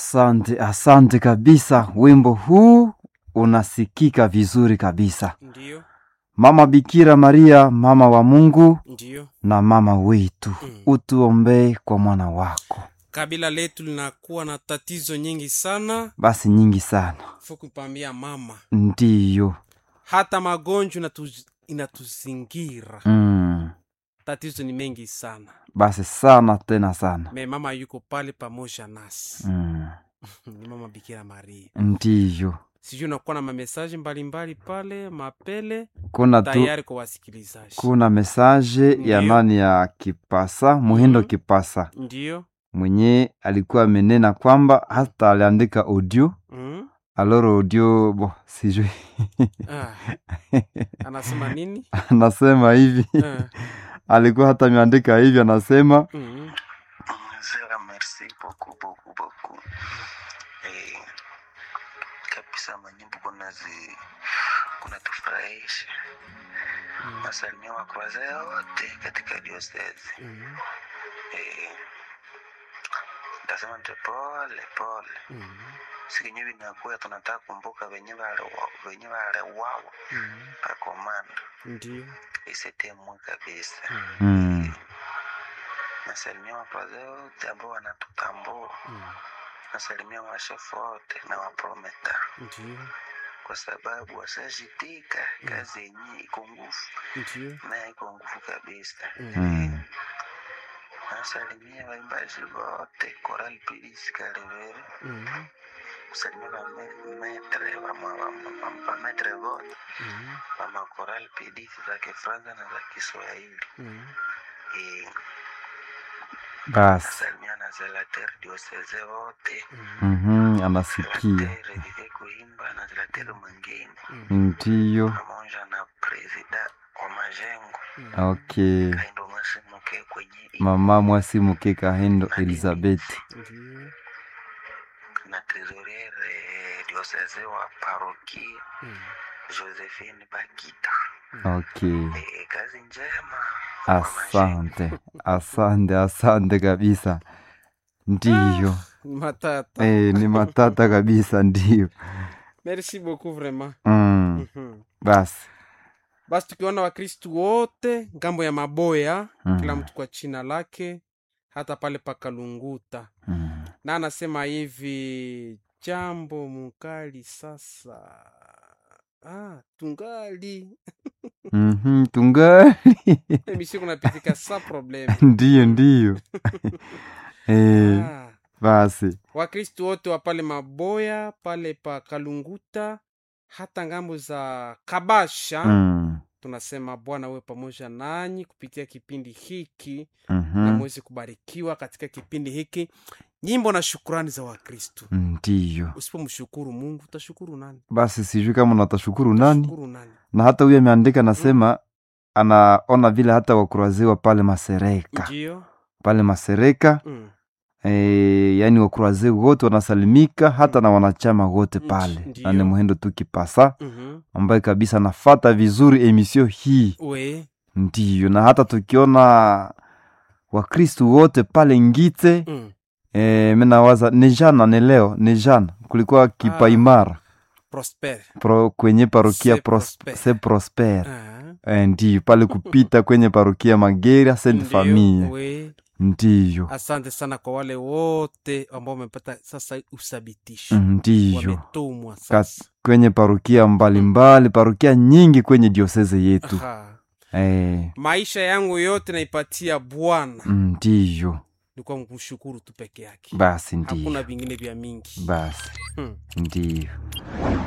Asante, asante kabisa. Wimbo huu unasikika vizuri kabisa. Ndiyo, Mama Bikira Maria, mama wa Mungu ndiyo. na mama wetu, Mm. utuombee kwa mwana wako. Kabila letu linakuwa na tatizo nyingi sana, Basi nyingi sana, fukupambia mama, ndiyo. hata magonjwa inatu- inatuzingira. Mm. Tatizo ni mengi sana, Basi sana tena sana. me mama yuko pale pamoja nasi. Mm. Ni mama Bikira Maria. Ndiyo, Sijui unakuwa na mamesaje mbalimbali pale mapele kuna tu tayari kwa wasikilizaji. kuna mesaje ya Ndiyo. nani ya Kipasa Muhindo Mhm. Kipasa Ndiyo. mwenye alikuwa amenena kwamba hata aliandika audio Mm. aloro audio bo sijui Ah. Anasema nini? anasema hivi Ah. alikuwa hata ameandika hivi anasema Mm. Zera, merci beaucoup beaucoup beaucoup. Eh, kabisa manyimbo kunazi kunatufurahisha. Mm. Nasalimia wakwaze wote katika diosezi. Mm. Eh, ntasema nte pole pole, Mm. sikinye vinakuya tunataka kumbuka venye wale- venye waliwawa Mm. pakomanda Ndiyo. isetemwe kabisa. Mm. mm, Nasalimia wakwaze wote ambao wanatutambua. Mm. Nasalimia washefu wote na waprometa Ndiyo. kwa sababu washajitika kazi yenyewe iko nguvu Ndiyo. naye iko nguvu kabisa. mm, Nasalimia waimbaji wote Koral Pilis Kalevere, Mm. kusalimia vametre vametre vote Mm. vama Koral Pilis za Kifransa na za Kiswahili. Mm. Eh, basi Nasalimia na Zelater dioseze wote Mm. mhm, anasikia Zelater Vive Kuimba na Zelater Mwingine ndiyo. pamoja na presida wa majengo Mm. Okay, Kaindo Masimuke kwenye mama mwasimuke Kahindo Elizabeth. Ndiyo. na trésoriere diocese wa parokia Mm. Josephine Bakita. Okay, E, kazi njema kwa majengo. asante, asante, asante kabisa. Ndiyo, Matata. eh, ni matata kabisa, ndiyo. Merci beaucoup vraiment. Mm, Mhm. basi Basi tukiona Wakristu wote ngambo ya Maboya, Mm. kila mtu kwa china lake, hata pale pakalunguta, mm. na anasema hivi jambo mukali sasa. Ah, tungali Mhm, tungali emission kunapitika sa probleme. ndiyo, ndiyo. Eh, Ah. basi wakristu wote wa pale maboya pale pa kalunguta hata ngambo za kabasha mm, tunasema bwana uwe pamoja nanyi kupitia kipindi hiki na mhm, mwezi kubarikiwa katika kipindi hiki nyimbo na shukurani za wakristu ndiyo. usipomshukuru mungu utashukuru nani Basi sijui kama natashukuru nani, Utashukuru nani na hata huyo ameandika nasema anaona vile hata wakuraziwa pale Masereka ndio pale Masereka mm. e, yani wakurazi wote wanasalimika hata na wanachama wote Nchi, pale, ndiyo. na ni muhendo tu Kipasa mm-hmm. ambaye kabisa anafata vizuri emisio hii, we ndiyo. Na hata tukiona wakristu wote pale Ngite mm. e, minawaza ni jana ni leo ni jana kulikuwa kipaimara prosper pro, kwenye parokia Se pros, Prosper. se prosper ah. e, ndiyo pale kupita kwenye parokia Mageria Sainte Ndiyo, Famille we ndiyo asante sana kwa wale wote ambao wamepata sasa uthabitisho ndiyo wametumwa Kat- sasa kwenye parokia mbalimbali parokia nyingi kwenye dioseze yetu Aha. e, maisha yangu yote naipatia bwana ndiyo ni kwa kumshukuru tu peke yake basi hakuna ndiyo vingine vya mingi basi hmm. ndiyo